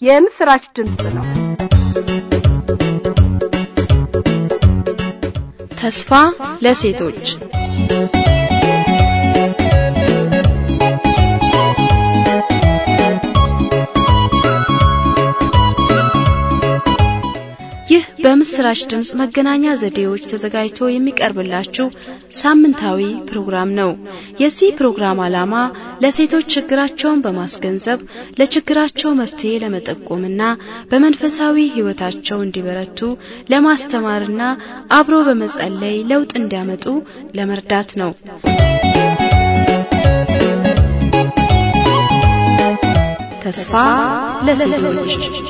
የምስራች ድምፅ ነው። ተስፋ ለሴቶች ይህ በምስራች ድምፅ መገናኛ ዘዴዎች ተዘጋጅቶ የሚቀርብላችሁ ሳምንታዊ ፕሮግራም ነው። የዚህ ፕሮግራም ዓላማ ለሴቶች ችግራቸውን በማስገንዘብ ለችግራቸው መፍትሄ ለመጠቆምና በመንፈሳዊ ሕይወታቸው እንዲበረቱ ለማስተማርና አብሮ በመጸለይ ለውጥ እንዲያመጡ ለመርዳት ነው። ተስፋ ለሴቶች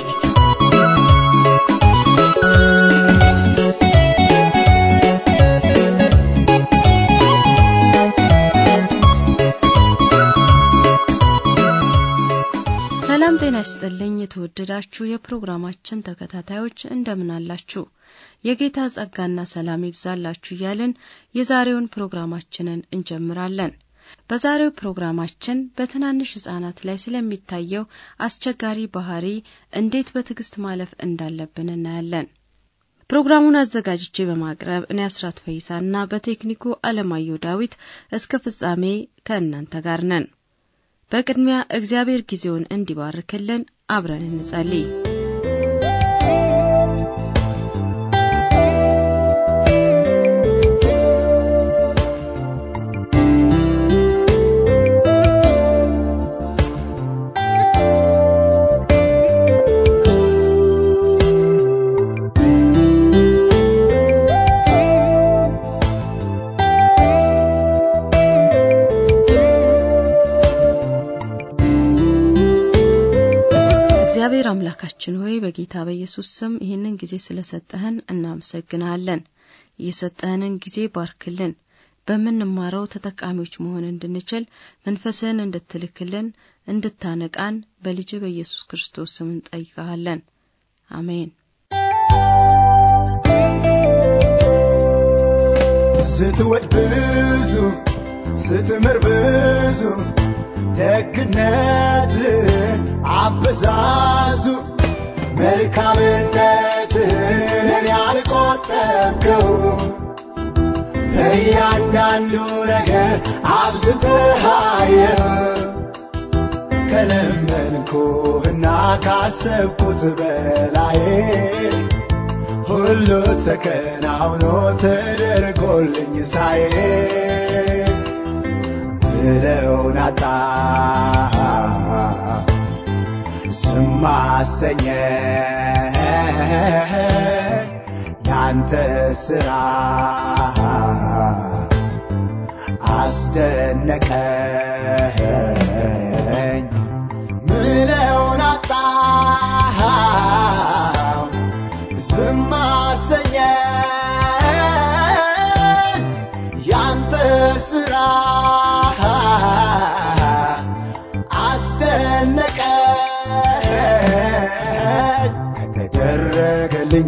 ሰላም ጤና ይስጥልኝ። የተወደዳችሁ የፕሮግራማችን ተከታታዮች እንደምን አላችሁ? የጌታ ጸጋና ሰላም ይብዛላችሁ እያልን የዛሬውን ፕሮግራማችንን እንጀምራለን። በዛሬው ፕሮግራማችን በትናንሽ ሕጻናት ላይ ስለሚታየው አስቸጋሪ ባህሪ እንዴት በትዕግስት ማለፍ እንዳለብን እናያለን። ፕሮግራሙን አዘጋጅቼ በማቅረብ እኔ አስራት ፈይሳና በቴክኒኩ አለማየሁ ዳዊት እስከ ፍጻሜ ከእናንተ ጋር ነን። በቅድሚያ እግዚአብሔር ጊዜውን እንዲባርክልን አብረን እንጸልይ። እግዚአብሔር አምላካችን ሆይ በጌታ በኢየሱስ ስም ይህንን ጊዜ ስለሰጠህን እናመሰግናለን። የሰጠህንን ጊዜ ባርክልን። በምንማረው ተጠቃሚዎች መሆን እንድንችል መንፈስህን እንድትልክልን እንድታነቃን በልጅ በኢየሱስ ክርስቶስ ስም እንጠይቀሃለን። አሜን። ስትወድ ብዙ ስትምር ብዙ ደግነት አበዛዙ መልካምነትን ያልቆጠብከው ለእያንዳንዱ ነገር አብዝተሃየው ከለመንኩህና ካሰብኩት በላይ ሁሉ ተከናውኖ ተደርጎልኝ ሳይ ብለውን አጣ ዝም አሰኘ ያንተ ስራ አስደነቀኝ ምለውን አጣ ዝም አሰኘ ያንተ ስራ አስደነቀኝ ከተደረገልኝ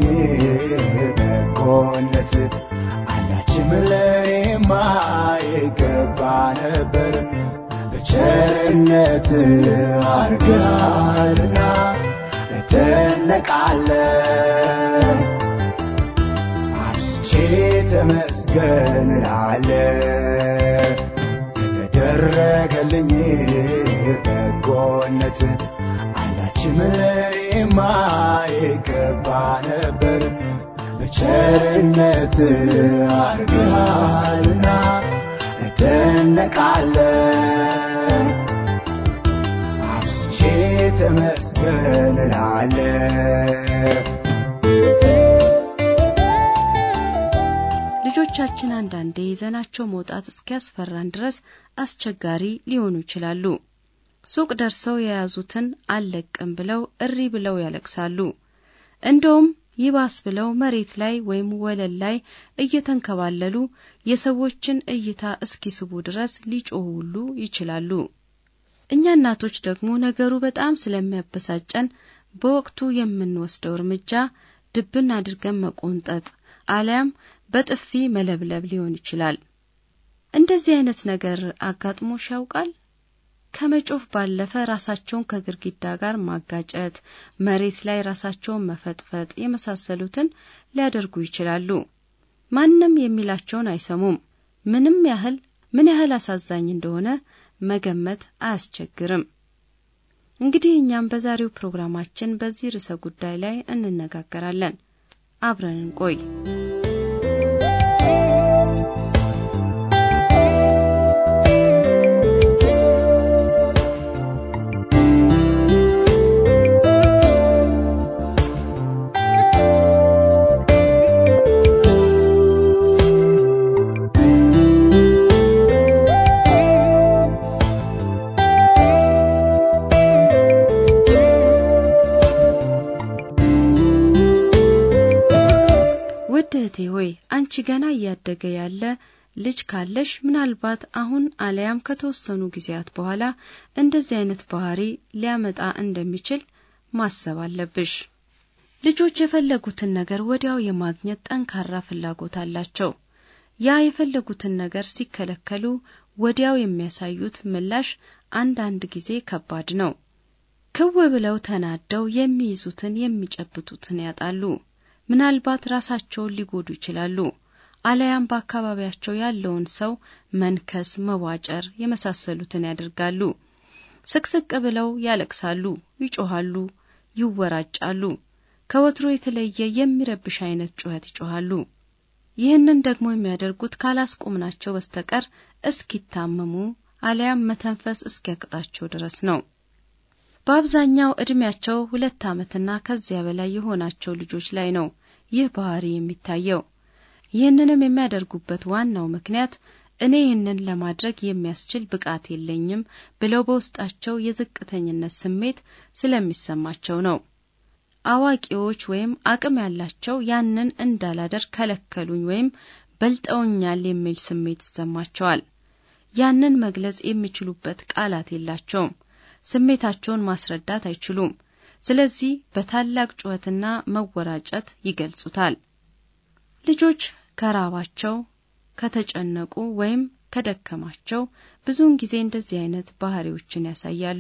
በጎነት አንዳችም ለኔማ ይገባ ነበር በቸርነት አርጋልና እደነቃለ አብስቼ ተመስገን ላለ ከተደረገልኝ በጎነት አንዳችም ለኔማ ይገባ ነበር በቸርነት አርግሃልና እደነቃለ አብስቼ ተመስገን ላለ ልጆቻችን አንዳንዴ ይዘናቸው መውጣት እስኪያስፈራን ድረስ አስቸጋሪ ሊሆኑ ይችላሉ። ሱቅ ደርሰው የያዙትን አልለቅም ብለው እሪ ብለው ያለቅሳሉ። እንደውም ይባስ ብለው መሬት ላይ ወይም ወለል ላይ እየተንከባለሉ የሰዎችን እይታ እስኪስቡ ድረስ ሊጮሁ ሁሉ ይችላሉ። እኛ እናቶች ደግሞ ነገሩ በጣም ስለሚያበሳጨን በወቅቱ የምንወስደው እርምጃ ድብን አድርገን መቆንጠጥ አሊያም በጥፊ መለብለብ ሊሆን ይችላል። እንደዚህ አይነት ነገር አጋጥሞሽ ያውቃል? ከመጮፍ ባለፈ ራሳቸውን ከግድግዳ ጋር ማጋጨት፣ መሬት ላይ ራሳቸውን መፈጥፈጥ የመሳሰሉትን ሊያደርጉ ይችላሉ። ማንም የሚላቸውን አይሰሙም። ምንም ያህል ምን ያህል አሳዛኝ እንደሆነ መገመት አያስቸግርም። እንግዲህ እኛም በዛሬው ፕሮግራማችን በዚህ ርዕሰ ጉዳይ ላይ እንነጋገራለን። አብረን እንቆይ። ውድ እህቴ ሆይ አንቺ ገና እያደገ ያለ ልጅ ካለሽ ምናልባት አሁን አለያም ከተወሰኑ ጊዜያት በኋላ እንደዚህ አይነት ባህሪ ሊያመጣ እንደሚችል ማሰብ አለብሽ። ልጆች የፈለጉትን ነገር ወዲያው የማግኘት ጠንካራ ፍላጎት አላቸው። ያ የፈለጉትን ነገር ሲከለከሉ ወዲያው የሚያሳዩት ምላሽ አንዳንድ ጊዜ ከባድ ነው። ክው ብለው ተናደው የሚይዙትን የሚጨብጡትን ያጣሉ። ምናልባት ራሳቸውን ሊጎዱ ይችላሉ። አለያም በአካባቢያቸው ያለውን ሰው መንከስ፣ መዋጨር የመሳሰሉትን ያደርጋሉ። ስቅስቅ ብለው ያለቅሳሉ፣ ይጮሃሉ፣ ይወራጫሉ። ከወትሮ የተለየ የሚረብሽ አይነት ጩኸት ይጮሃሉ። ይህንን ደግሞ የሚያደርጉት ካላስቆምናቸው በስተቀር እስኪታመሙ አለያም መተንፈስ እስኪያቅጣቸው ድረስ ነው። በአብዛኛው እድሜያቸው ሁለት ዓመትና ከዚያ በላይ የሆናቸው ልጆች ላይ ነው ይህ ባህሪ የሚታየው። ይህንንም የሚያደርጉበት ዋናው ምክንያት እኔ ይህንን ለማድረግ የሚያስችል ብቃት የለኝም ብለው በውስጣቸው የዝቅተኝነት ስሜት ስለሚሰማቸው ነው። አዋቂዎች ወይም አቅም ያላቸው ያንን እንዳላደርግ ከለከሉኝ ወይም በልጠውኛል የሚል ስሜት ይሰማቸዋል። ያንን መግለጽ የሚችሉበት ቃላት የላቸውም። ስሜታቸውን ማስረዳት አይችሉም። ስለዚህ በታላቅ ጩኸትና መወራጨት ይገልጹታል። ልጆች ከራባቸው፣ ከተጨነቁ ወይም ከደከማቸው ብዙውን ጊዜ እንደዚህ አይነት ባህሪዎችን ያሳያሉ።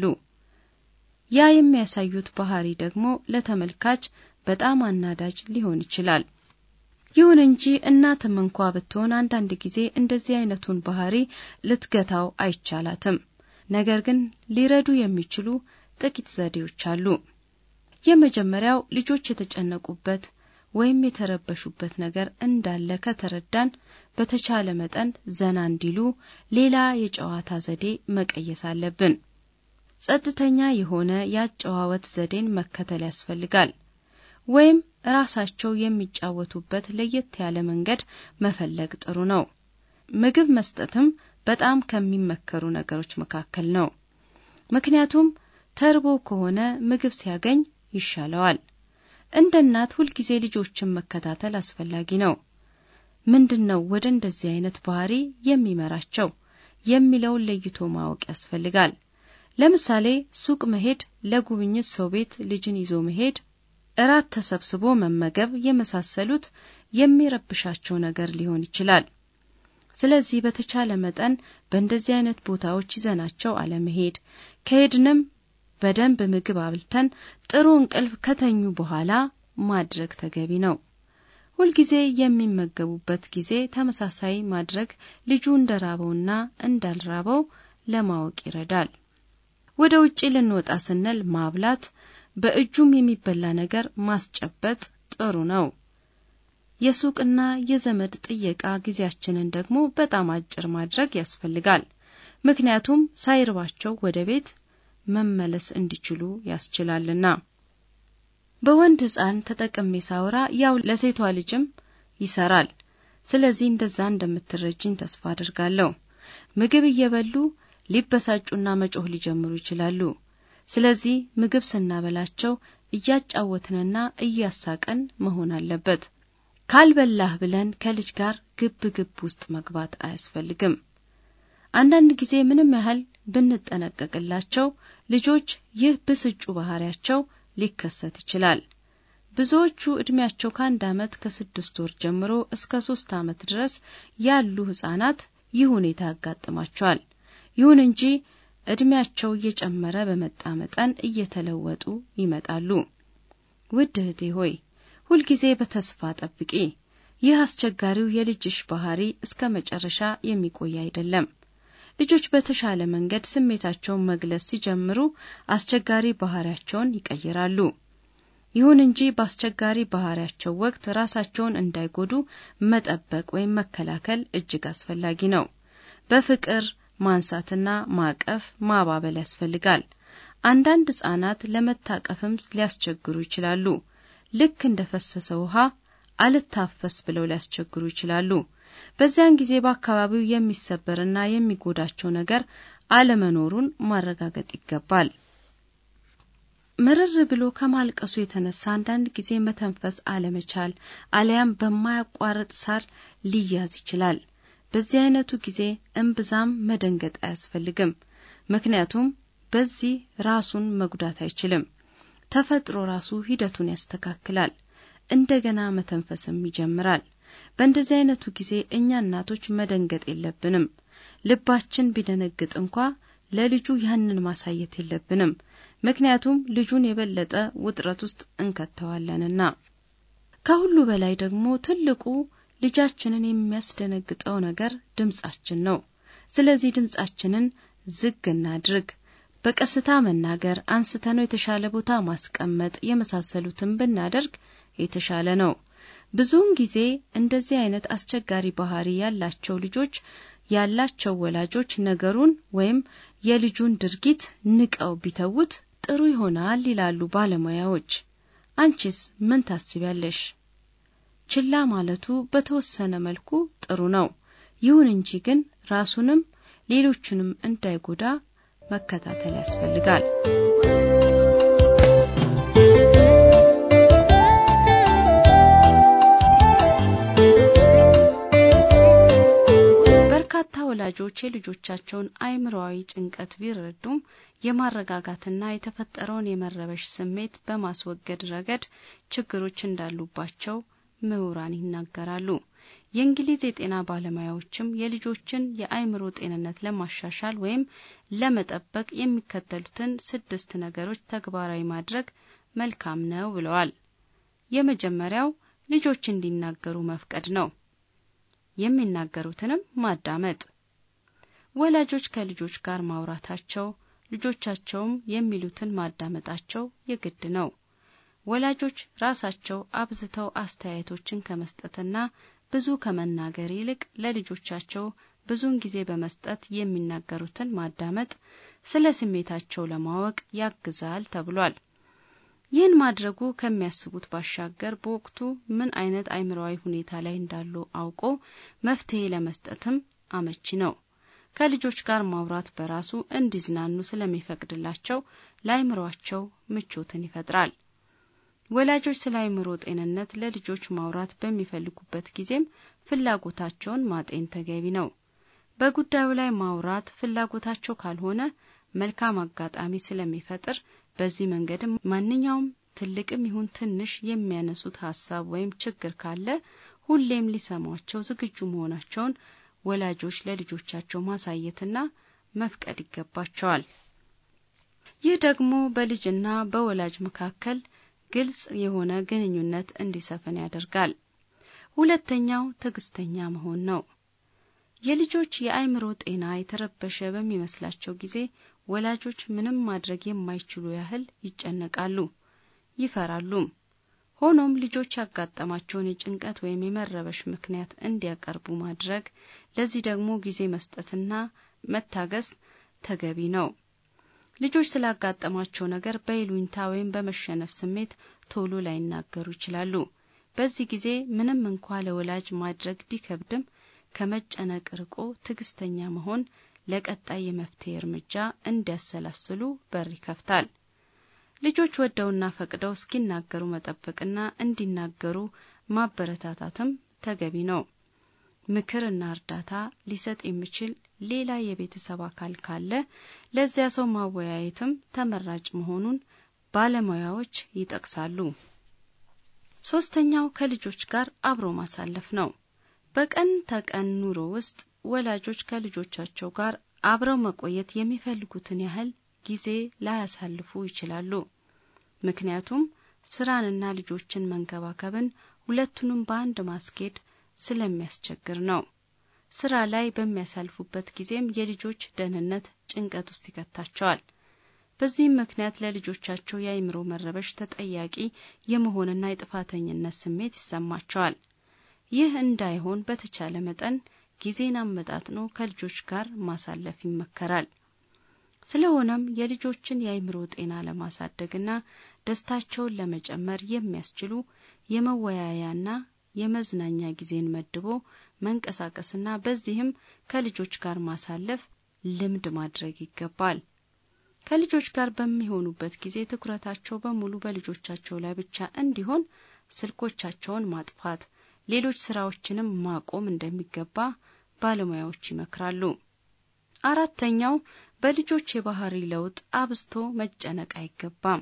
ያ የሚያሳዩት ባህሪ ደግሞ ለተመልካች በጣም አናዳጅ ሊሆን ይችላል። ይሁን እንጂ እናትም እንኳ ብትሆን አንዳንድ ጊዜ እንደዚህ አይነቱን ባህሪ ልትገታው አይቻላትም። ነገር ግን ሊረዱ የሚችሉ ጥቂት ዘዴዎች አሉ። የመጀመሪያው ልጆች የተጨነቁበት ወይም የተረበሹበት ነገር እንዳለ ከተረዳን በተቻለ መጠን ዘና እንዲሉ ሌላ የጨዋታ ዘዴ መቀየስ አለብን። ጸጥተኛ የሆነ የአጨዋወት ዘዴን መከተል ያስፈልጋል። ወይም ራሳቸው የሚጫወቱበት ለየት ያለ መንገድ መፈለግ ጥሩ ነው። ምግብ መስጠትም በጣም ከሚመከሩ ነገሮች መካከል ነው። ምክንያቱም ተርቦ ከሆነ ምግብ ሲያገኝ ይሻለዋል። እንደ እናት ሁልጊዜ ልጆችን መከታተል አስፈላጊ ነው። ምንድን ነው ወደ እንደዚህ አይነት ባህሪ የሚመራቸው የሚለውን ለይቶ ማወቅ ያስፈልጋል። ለምሳሌ ሱቅ መሄድ፣ ለጉብኝት ሰው ቤት ልጅን ይዞ መሄድ፣ እራት ተሰብስቦ መመገብ የመሳሰሉት የሚረብሻቸው ነገር ሊሆን ይችላል። ስለዚህ በተቻለ መጠን በእንደዚህ አይነት ቦታዎች ይዘናቸው አለመሄድ፣ ከሄድንም በደንብ ምግብ አብልተን ጥሩ እንቅልፍ ከተኙ በኋላ ማድረግ ተገቢ ነው። ሁልጊዜ የሚመገቡበት ጊዜ ተመሳሳይ ማድረግ ልጁ እንደራበውና እንዳልራበው ለማወቅ ይረዳል። ወደ ውጪ ልንወጣ ስንል ማብላት፣ በእጁም የሚበላ ነገር ማስጨበጥ ጥሩ ነው። የሱቅና የዘመድ ጥየቃ ጊዜያችንን ደግሞ በጣም አጭር ማድረግ ያስፈልጋል። ምክንያቱም ሳይርባቸው ወደ ቤት መመለስ እንዲችሉ ያስችላልና። በወንድ ሕፃን ተጠቅሜ ሳወራ ያው ለሴቷ ልጅም ይሰራል። ስለዚህ እንደዛ እንደምትረጅኝ ተስፋ አድርጋለሁ። ምግብ እየበሉ ሊበሳጩና መጮህ ሊጀምሩ ይችላሉ። ስለዚህ ምግብ ስናበላቸው እያጫወትንና እያሳቀን መሆን አለበት። ካልበላህ ብለን ከልጅ ጋር ግብ ግብ ውስጥ መግባት አያስፈልግም። አንዳንድ ጊዜ ምንም ያህል ብንጠነቀቅላቸው ልጆች ይህ ብስጩ ባህሪያቸው ሊከሰት ይችላል። ብዙዎቹ እድሜያቸው ከአንድ ዓመት ከስድስት ወር ጀምሮ እስከ ሶስት ዓመት ድረስ ያሉ ህጻናት ይህ ሁኔታ ያጋጥማቸዋል። ይሁን እንጂ ዕድሜያቸው እየጨመረ በመጣ መጠን እየተለወጡ ይመጣሉ። ውድ እህቴ ሆይ ሁልጊዜ በተስፋ ጠብቂ። ይህ አስቸጋሪው የልጅሽ ባህሪ እስከ መጨረሻ የሚቆይ አይደለም። ልጆች በተሻለ መንገድ ስሜታቸውን መግለጽ ሲጀምሩ አስቸጋሪ ባህሪያቸውን ይቀይራሉ። ይሁን እንጂ በአስቸጋሪ ባህሪያቸው ወቅት ራሳቸውን እንዳይጎዱ መጠበቅ ወይም መከላከል እጅግ አስፈላጊ ነው። በፍቅር ማንሳትና ማቀፍ፣ ማባበል ያስፈልጋል። አንዳንድ ሕጻናት ለመታቀፍም ሊያስቸግሩ ይችላሉ። ልክ እንደ ፈሰሰ ውሃ አልታፈስ ብለው ሊያስቸግሩ ይችላሉ። በዚያን ጊዜ በአካባቢው የሚሰበርና የሚጎዳቸው ነገር አለመኖሩን ማረጋገጥ ይገባል። ምርር ብሎ ከማልቀሱ የተነሳ አንዳንድ ጊዜ መተንፈስ አለመቻል አሊያም በማያቋርጥ ሳር ሊያዝ ይችላል። በዚህ አይነቱ ጊዜ እምብዛም መደንገጥ አያስፈልግም። ምክንያቱም በዚህ ራሱን መጉዳት አይችልም። ተፈጥሮ ራሱ ሂደቱን ያስተካክላል። እንደገና መተንፈስም ይጀምራል። በእንደዚህ አይነቱ ጊዜ እኛ እናቶች መደንገጥ የለብንም። ልባችን ቢደነግጥ እንኳ ለልጁ ያንን ማሳየት የለብንም። ምክንያቱም ልጁን የበለጠ ውጥረት ውስጥ እንከተዋለንና። ከሁሉ በላይ ደግሞ ትልቁ ልጃችንን የሚያስደነግጠው ነገር ድምጻችን ነው። ስለዚህ ድምጻችንን ዝግ እናድርግ። በቀስታ መናገር፣ አንስተነው የተሻለ ቦታ ማስቀመጥ የመሳሰሉትን ብናደርግ የተሻለ ነው። ብዙውን ጊዜ እንደዚህ አይነት አስቸጋሪ ባህሪ ያላቸው ልጆች ያላቸው ወላጆች ነገሩን ወይም የልጁን ድርጊት ንቀው ቢተዉት ጥሩ ይሆናል ይላሉ ባለሙያዎች። አንቺስ ምን ታስቢያለሽ? ችላ ማለቱ በተወሰነ መልኩ ጥሩ ነው። ይሁን እንጂ ግን ራሱንም ሌሎቹንም እንዳይጎዳ መከታተል ያስፈልጋል። በርካታ ወላጆች የልጆቻቸውን አእምሮአዊ ጭንቀት ቢረዱም የማረጋጋትና የተፈጠረውን የመረበሽ ስሜት በማስወገድ ረገድ ችግሮች እንዳሉባቸው ምሁራን ይናገራሉ። የእንግሊዝ የጤና ባለሙያዎችም የልጆችን የአእምሮ ጤንነት ለማሻሻል ወይም ለመጠበቅ የሚከተሉትን ስድስት ነገሮች ተግባራዊ ማድረግ መልካም ነው ብለዋል። የመጀመሪያው ልጆች እንዲናገሩ መፍቀድ ነው። የሚናገሩትንም ማዳመጥ። ወላጆች ከልጆች ጋር ማውራታቸው፣ ልጆቻቸውም የሚሉትን ማዳመጣቸው የግድ ነው። ወላጆች ራሳቸው አብዝተው አስተያየቶችን ከመስጠትና ብዙ ከመናገር ይልቅ ለልጆቻቸው ብዙውን ጊዜ በመስጠት የሚናገሩትን ማዳመጥ ስለ ስሜታቸው ለማወቅ ያግዛል ተብሏል። ይህን ማድረጉ ከሚያስቡት ባሻገር በወቅቱ ምን አይነት አእምሮአዊ ሁኔታ ላይ እንዳሉ አውቆ መፍትሄ ለመስጠትም አመቺ ነው። ከልጆች ጋር ማውራት በራሱ እንዲዝናኑ ስለሚፈቅድላቸው ለአእምሯቸው ምቾትን ይፈጥራል። ወላጆች ስለ አእምሮ ጤንነት ለልጆች ማውራት በሚፈልጉበት ጊዜም ፍላጎታቸውን ማጤን ተገቢ ነው። በጉዳዩ ላይ ማውራት ፍላጎታቸው ካልሆነ መልካም አጋጣሚ ስለሚፈጥር በዚህ መንገድም ማንኛውም ትልቅም ይሁን ትንሽ የሚያነሱት ሀሳብ ወይም ችግር ካለ ሁሌም ሊሰሟቸው ዝግጁ መሆናቸውን ወላጆች ለልጆቻቸው ማሳየትና መፍቀድ ይገባቸዋል። ይህ ደግሞ በልጅና በወላጅ መካከል ግልጽ የሆነ ግንኙነት እንዲሰፍን ያደርጋል። ሁለተኛው ትዕግስተኛ መሆን ነው። የልጆች የአእምሮ ጤና የተረበሸ በሚመስላቸው ጊዜ ወላጆች ምንም ማድረግ የማይችሉ ያህል ይጨነቃሉ፣ ይፈራሉም። ሆኖም ልጆች ያጋጠማቸውን የጭንቀት ወይም የመረበሽ ምክንያት እንዲያቀርቡ ማድረግ፣ ለዚህ ደግሞ ጊዜ መስጠትና መታገስ ተገቢ ነው። ልጆች ስላጋጠማቸው ነገር በይሉኝታ ወይም በመሸነፍ ስሜት ቶሎ ላይናገሩ ይችላሉ። በዚህ ጊዜ ምንም እንኳ ለወላጅ ማድረግ ቢከብድም ከመጨነቅ ርቆ ትዕግስተኛ መሆን ለቀጣይ የመፍትሄ እርምጃ እንዲያሰላስሉ በር ይከፍታል። ልጆች ወደውና ፈቅደው እስኪናገሩ መጠበቅና እንዲናገሩ ማበረታታትም ተገቢ ነው። ምክርና እርዳታ ሊሰጥ የሚችል ሌላ የቤተሰብ አካል ካለ ለዚያ ሰው ማወያየትም ተመራጭ መሆኑን ባለሙያዎች ይጠቅሳሉ። ሶስተኛው ከልጆች ጋር አብሮ ማሳለፍ ነው። በቀን ተቀን ኑሮ ውስጥ ወላጆች ከልጆቻቸው ጋር አብረው መቆየት የሚፈልጉትን ያህል ጊዜ ላያሳልፉ ይችላሉ። ምክንያቱም ስራንና ልጆችን መንከባከብን ሁለቱንም በአንድ ማስኬድ ስለሚያስቸግር ነው። ስራ ላይ በሚያሳልፉበት ጊዜም የልጆች ደህንነት ጭንቀት ውስጥ ይከታቸዋል። በዚህም ምክንያት ለልጆቻቸው የአእምሮ መረበሽ ተጠያቂ የመሆንና የጥፋተኝነት ስሜት ይሰማቸዋል። ይህ እንዳይሆን በተቻለ መጠን ጊዜን አመጣጥኖ ከልጆች ጋር ማሳለፍ ይመከራል። ስለሆነም የልጆችን የአእምሮ ጤና ለማሳደግና ደስታቸውን ለመጨመር የሚያስችሉ የመወያያና የመዝናኛ ጊዜን መድቦ መንቀሳቀስና በዚህም ከልጆች ጋር ማሳለፍ ልምድ ማድረግ ይገባል። ከልጆች ጋር በሚሆኑበት ጊዜ ትኩረታቸው በሙሉ በልጆቻቸው ላይ ብቻ እንዲሆን ስልኮቻቸውን ማጥፋት፣ ሌሎች ስራዎችንም ማቆም እንደሚገባ ባለሙያዎች ይመክራሉ። አራተኛው በልጆች የባህሪ ለውጥ አብዝቶ መጨነቅ አይገባም።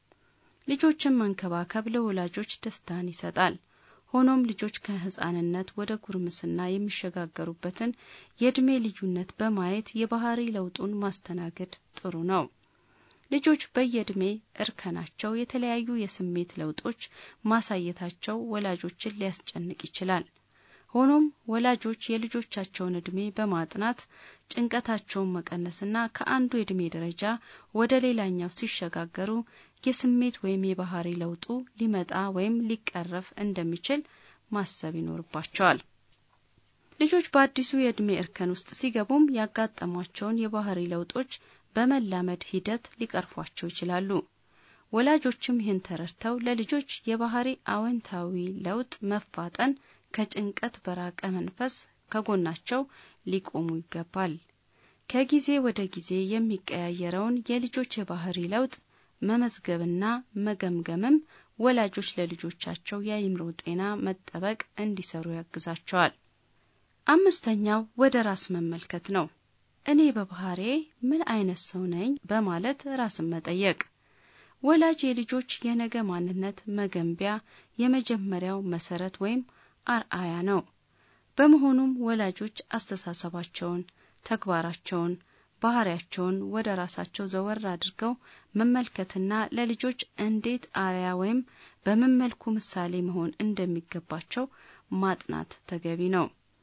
ልጆችን መንከባከብ ለወላጆች ደስታን ይሰጣል። ሆኖም ልጆች ከህፃንነት ወደ ጉርምስና የሚሸጋገሩበትን የእድሜ ልዩነት በማየት የባህሪ ለውጡን ማስተናገድ ጥሩ ነው። ልጆች በየእድሜ እርከናቸው የተለያዩ የስሜት ለውጦች ማሳየታቸው ወላጆችን ሊያስጨንቅ ይችላል። ሆኖም ወላጆች የልጆቻቸውን እድሜ በማጥናት ጭንቀታቸውን መቀነስና ከአንዱ የእድሜ ደረጃ ወደ ሌላኛው ሲሸጋገሩ የስሜት ወይም የባህሪ ለውጡ ሊመጣ ወይም ሊቀረፍ እንደሚችል ማሰብ ይኖርባቸዋል። ልጆች በአዲሱ የእድሜ እርከን ውስጥ ሲገቡም ያጋጠሟቸውን የባህሪ ለውጦች በመላመድ ሂደት ሊቀርፏቸው ይችላሉ። ወላጆችም ይህን ተረድተው ለልጆች የባህሪ አዎንታዊ ለውጥ መፋጠን ከጭንቀት በራቀ መንፈስ ከጎናቸው ሊቆሙ ይገባል። ከጊዜ ወደ ጊዜ የሚቀያየረውን የልጆች የባህሪ ለውጥ መመዝገብና መገምገምም ወላጆች ለልጆቻቸው የአእምሮ ጤና መጠበቅ እንዲሰሩ ያግዛቸዋል። አምስተኛው ወደ ራስ መመልከት ነው። እኔ በባህሬ ምን አይነት ሰው ነኝ በማለት ራስን መጠየቅ ወላጅ የልጆች የነገ ማንነት መገንቢያ የመጀመሪያው መሰረት ወይም አርአያ ነው። በመሆኑም ወላጆች አስተሳሰባቸውን፣ ተግባራቸውን፣ ባህሪያቸውን ወደ ራሳቸው ዘወር አድርገው መመልከትና ለልጆች እንዴት አርአያ ወይም በምን መልኩ ምሳሌ መሆን እንደሚገባቸው ማጥናት ተገቢ ነው።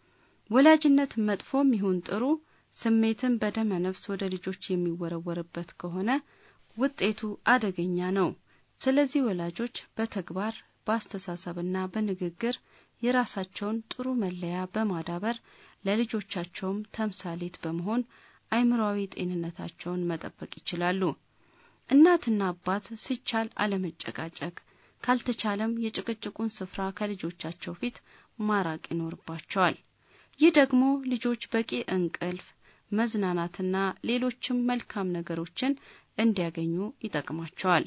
ወላጅነት መጥፎም ይሁን ጥሩ ስሜትን በደመ ነፍስ ወደ ልጆች የሚወረወርበት ከሆነ ውጤቱ አደገኛ ነው። ስለዚህ ወላጆች በተግባር በአስተሳሰብና በንግግር የራሳቸውን ጥሩ መለያ በማዳበር ለልጆቻቸውም ተምሳሌት በመሆን አእምሮአዊ ጤንነታቸውን መጠበቅ ይችላሉ። እናትና አባት ሲቻል አለመጨቃጨቅ፣ ካልተቻለም የጭቅጭቁን ስፍራ ከልጆቻቸው ፊት ማራቅ ይኖርባቸዋል። ይህ ደግሞ ልጆች በቂ እንቅልፍ፣ መዝናናትና ሌሎችም መልካም ነገሮችን እንዲያገኙ ይጠቅማቸዋል።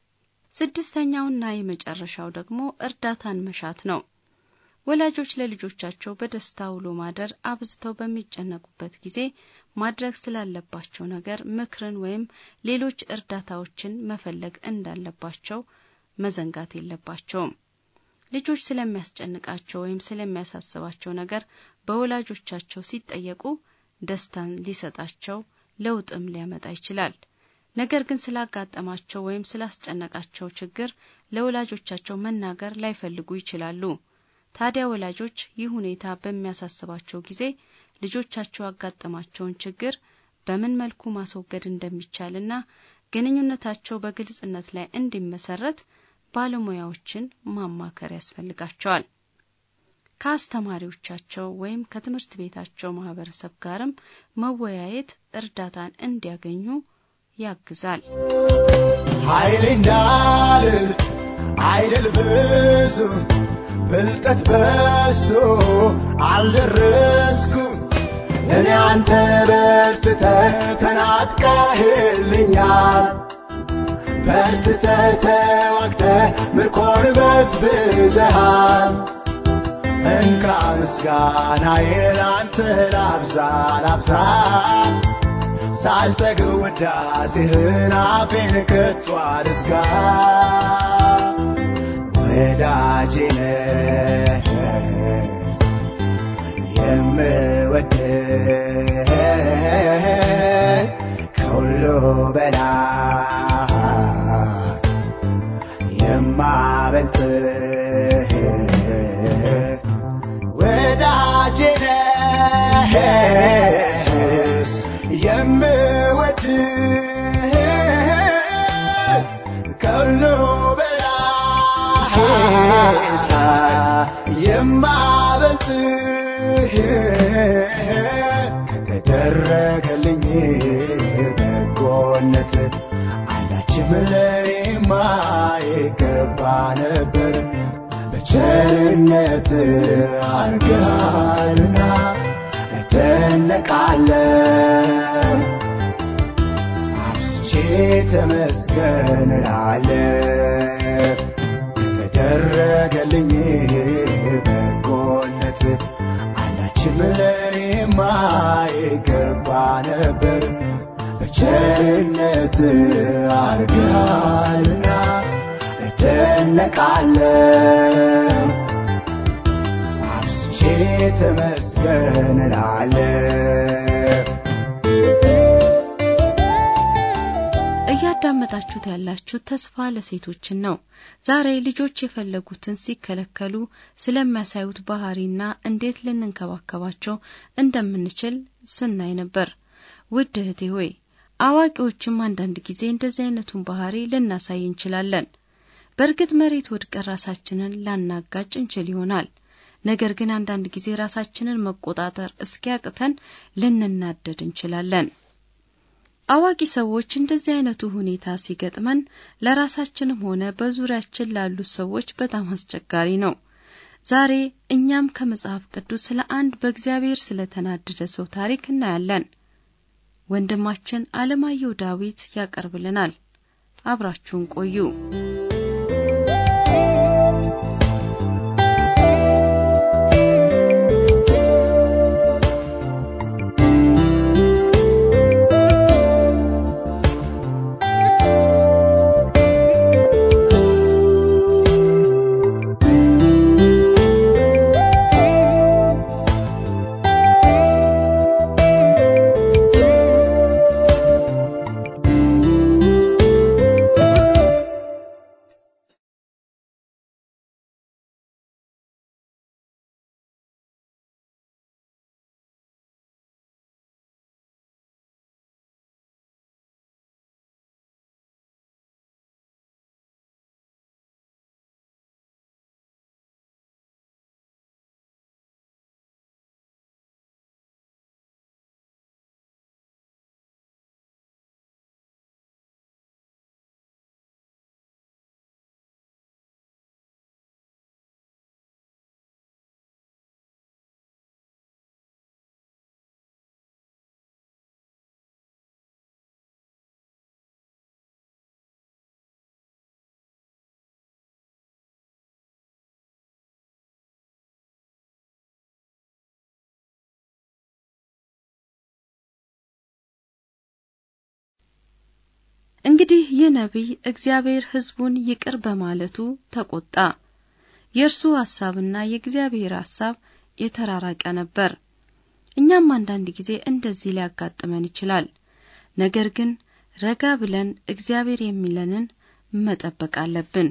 ስድስተኛውና የመጨረሻው ደግሞ እርዳታን መሻት ነው። ወላጆች ለልጆቻቸው በደስታ ውሎ ማደር አብዝተው በሚጨነቁበት ጊዜ ማድረግ ስላለባቸው ነገር ምክርን ወይም ሌሎች እርዳታዎችን መፈለግ እንዳለባቸው መዘንጋት የለባቸውም። ልጆች ስለሚያስጨንቃቸው ወይም ስለሚያሳስባቸው ነገር በወላጆቻቸው ሲጠየቁ ደስታን ሊሰጣቸው ለውጥም ሊያመጣ ይችላል። ነገር ግን ስላጋጠማቸው ወይም ስላስጨነቃቸው ችግር ለወላጆቻቸው መናገር ላይፈልጉ ይችላሉ። ታዲያ ወላጆች ይህ ሁኔታ በሚያሳስባቸው ጊዜ ልጆቻቸው ያጋጠማቸውን ችግር በምን መልኩ ማስወገድ እንደሚቻልና ግንኙነታቸው በግልጽነት ላይ እንዲመሰረት ባለሙያዎችን ማማከር ያስፈልጋቸዋል። ከአስተማሪዎቻቸው ወይም ከትምህርት ቤታቸው ማህበረሰብ ጋርም መወያየት እርዳታን እንዲያገኙ ያግዛል። ኃይሌ እንዳልል አይደል ብዙ ብልጠት በዝቶ አልደረስኩም እኔ አንተ በርትተ ተናጥቀህልኛል በርትተ ተዋግተ ምርኮን በዝብዘሃል እንካ ምስጋናዬን አንተ ላብዛ ላብዛ ሳልጠግብ ውዳሴህን አፌን ከቶ አልዝጋ ወዳጄ ነህ የምወድህ የማበልጥህ ከተደረገልኝ በጎነት አንዳችም ለኔማ ይገባ ነበር በቸርነት አርገሃልና እደነቃለሁ አብስቼ ተመስገን እላለሁ ከተደረገልኝ በጎነት አንዳችም ለኔማ ይገባ ነበር በቸርነት አርገሃልና እደነቃለሁ አብስቼ ተመስገን እላለሁ እያዳመጣችሁት ያላችሁት ተስፋ ለሴቶችን ነው። ዛሬ ልጆች የፈለጉትን ሲከለከሉ ስለሚያሳዩት ባህሪና እንዴት ልንንከባከባቸው እንደምንችል ስናይ ነበር። ውድ እህቴ ሆይ አዋቂዎችም አንዳንድ ጊዜ እንደዚህ አይነቱን ባህሪ ልናሳይ እንችላለን። በእርግጥ መሬት ወድቀን ራሳችንን ላናጋጭ እንችል ይሆናል። ነገር ግን አንዳንድ ጊዜ ራሳችንን መቆጣጠር እስኪያቅተን ልንናደድ እንችላለን። አዋቂ ሰዎች እንደዚህ አይነቱ ሁኔታ ሲገጥመን ለራሳችንም ሆነ በዙሪያችን ላሉት ሰዎች በጣም አስቸጋሪ ነው። ዛሬ እኛም ከመጽሐፍ ቅዱስ ስለ አንድ በእግዚአብሔር ስለተናደደ ሰው ታሪክ እናያለን። ወንድማችን አለማየሁ ዳዊት ያቀርብልናል። አብራችሁን ቆዩ። እንግዲህ ይህ ነቢይ እግዚአብሔር ሕዝቡን ይቅር በማለቱ ተቆጣ። የእርሱ ሐሳብና የእግዚአብሔር ሐሳብ የተራራቀ ነበር። እኛም አንዳንድ ጊዜ እንደዚህ ሊያጋጥመን ይችላል። ነገር ግን ረጋ ብለን እግዚአብሔር የሚለንን መጠበቅ አለብን።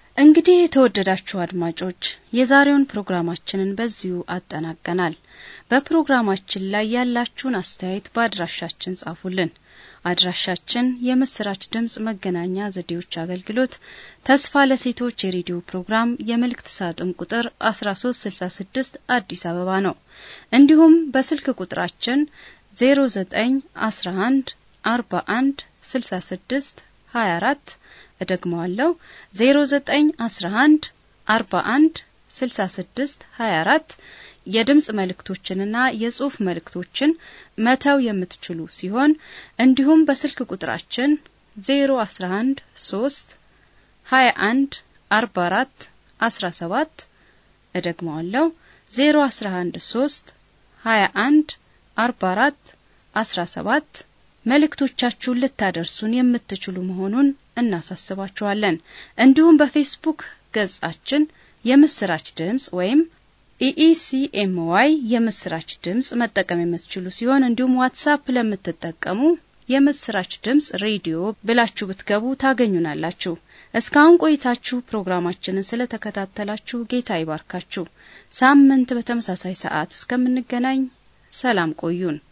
እንግዲህ የተወደዳችሁ አድማጮች የዛሬውን ፕሮግራማችንን በዚሁ አጠናቀናል። በፕሮግራማችን ላይ ያላችሁን አስተያየት በአድራሻችን ጻፉልን። አድራሻችን የምስራች ድምጽ መገናኛ ዘዴዎች አገልግሎት ተስፋ ለሴቶች የሬዲዮ ፕሮግራም የመልእክት ሳጥን ቁጥር 1366 አዲስ አበባ ነው። እንዲሁም በስልክ ቁጥራችን 0911 41 66 24 እደግመዋለሁ 0911 41 66 24 የድምጽ መልእክቶችንና የጽሑፍ መልእክቶችን መተው የምትችሉ ሲሆን እንዲሁም በስልክ ቁጥራችን 011 3 21 44 17 እደግመዋለሁ 011 3 21 44 17 መልእክቶቻችሁን ልታደርሱን የምትችሉ መሆኑን እናሳስባችኋለን። እንዲሁም በፌስቡክ ገጻችን የምስራች ድምጽ ወይም ኢኢሲኤምዋይ የምስራች ድምጽ መጠቀም የምትችሉ ሲሆን እንዲሁም ዋትሳፕ ለምትጠቀሙ የምስራች ድምጽ ሬዲዮ ብላችሁ ብትገቡ ታገኙናላችሁ። እስካሁን ቆይታችሁ ፕሮግራማችንን ስለተከታተላችሁ ጌታ ይባርካችሁ። ሳምንት በተመሳሳይ ሰዓት እስከምንገናኝ ሰላም ቆዩን።